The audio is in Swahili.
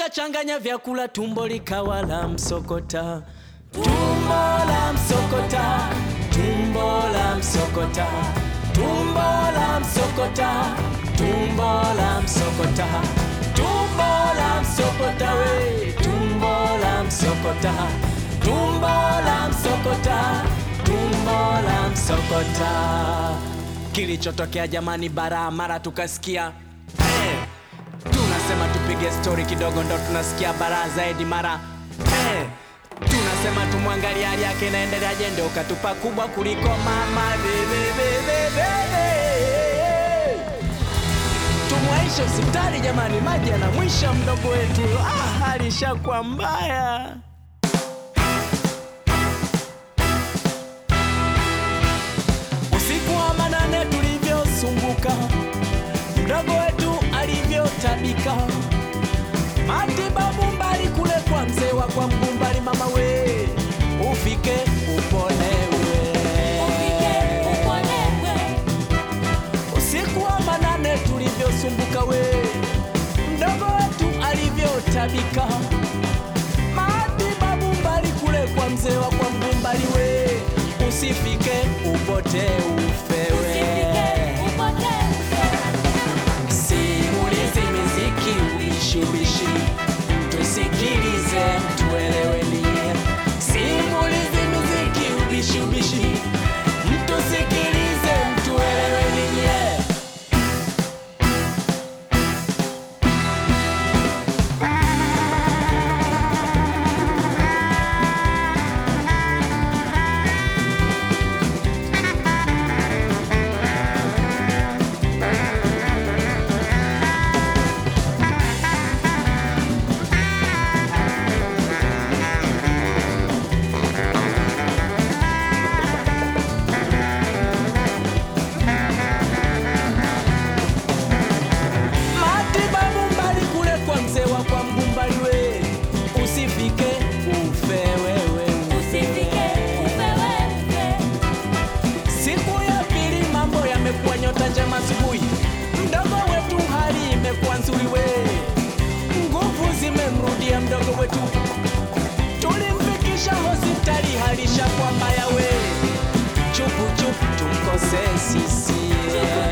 akachanganya vyakula, tumbo likawa la msokota, tumbo la msokota, tumbo la msokota, tumbo la msokota, tumbo la msokota, tumbo la msokota, we tumbo la msokota, tumbo la msokota, tumbo la msokota. Kilichotokea jamani, bara mara tukasikia eh, tunasema tupige stori kidogo, ndo tunasikia bara zaidi mara eh, tunasema tumwangalia hali yake inaendeleaje, ndio ukatupa kubwa kuliko mama bebebebebebe. Tumwaishe hospitali jamani, maji yanamwisha mdogo wetu. Ah, hali ishakuwa mbaya. Usiku wa manane tulivyosumbuka, mdogo wetu alivyotabika, matibabu mbali kule kwa mzee wa kwa mgumbali, mama we ufike uponewe. Usiku wa manane tulivyosumbuka, we mdogo wetu alivyotabika, matibabu mbali kule kwa mzee wa kwa mgumbali, we usifike upote ufewe. Simulizi miziki ubishi ubishi, tusikilize tueleweni. Simulizi miziki ubishi ubishi, mtusikilize mtueleweni. Yeah. Matibabu mbali kule kwa mzee wa kwa mgumbali, we usifike ufe wewe. Siku ya pili mambo yamekuwa nyota njema asubuhi, mdogo wetu hali imekuwa nzuri, we nguvu zimemrudia mdogo wetu, tulimfikisha hospitali, hali ishakuwa mbaya, we chupu chupu tumkose sisi yeah.